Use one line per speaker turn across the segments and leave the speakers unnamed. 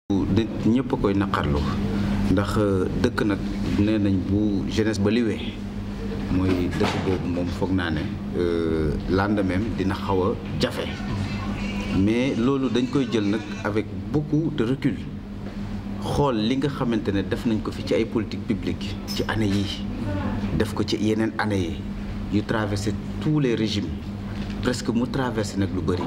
nit ñëpp a koy naqarlu ndax dëkk nag nee nañ bu jeunesse ba liwee mooy dëkk boobu moom foog naa ne lendemain dina xaw a jafe mais loolu dañ koy jël nag avec beaucoup de recul xool li nga xamante ne def nañ ko fi ci ay politique publique ci année yi def ko ci yeneen année yi yu traversé tous les régimes presque mu traversé nag lu bëri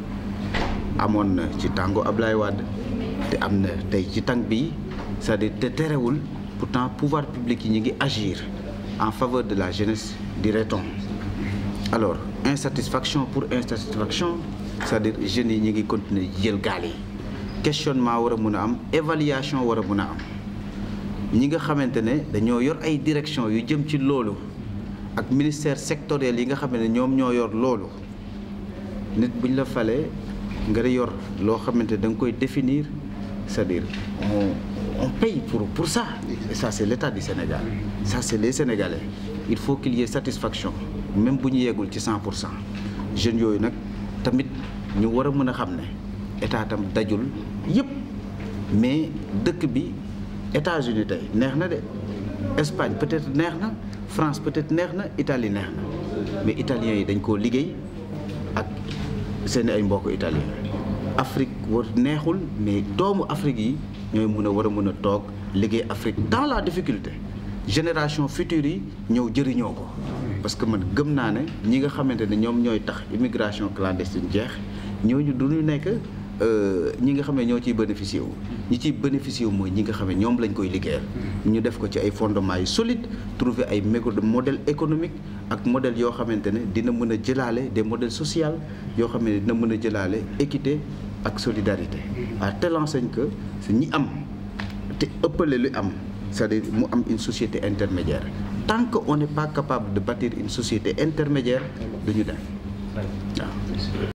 amoon na ci tàngo Ablaye Wade te am na tey ci tànk bi c'est-à-dire te terewul pourtant pouvoir public yi ñu ngi agir en faveur de la jeunesse dirait-on alors insatisfaction pour insatisfaction c'est-à-dire jeunes yi ñu ngi continuer jël gaal yi questionnement war a mun a am évaluation war a mun a am ñi nga xamante ne dañoo yor ay direction yu jëm ci loolu ak ministère sectoriel yi nga xam ne ñoom ñoo yor loolu nit buñ la falee nga yor loo xamante da nga koy définir c'est-à-dire on on paye pour pour ça et ça c'est l'État du Sénégal ça c'est les Sénégalais il faut qu'il y ait satisfaction même bu ñu yeggul ci 100 pour cent jeunes yooyu nag tamit ñu war a mën a xam ne état tam dajul yëpp mais dëkk bi États-Unis tey neex na de Espagne peut-être neex na France peut-être neex na Italie neex na mais italiens yi dañ koo liggéey ak seeni ay mbokk italien Afrique war neexul mais doomu Afrique yi ñooy mun a war a mun a toog liggéey Afrique dans la difficulté génération future yi ñëw jëriñoo ko parce que man gëm naa ne ñi nga xamante ne ñoom ñooy tax immigration clandestine jeex ñooñu du ñu nekk ñi nga xam ne ñoo ciy bénéficier wu ñi ciy bénéficier wu mooy ñi nga xam ne ñoom lañ koy liggéeyal ñu def ko ci ay fondements yu solide trouver ay modèle économique ak modèle yoo xamante ne dina mën a jëlaale des modèles sociaux yoo xam ne dina mën a jëlaale équité ak solidarité à telle enseigne que ñi am te ëppale lu am c'est-à-dire mu am une société intermédiaire tant que on n'est pas capable de bâtir une société intermédiaire du ñu dem waaw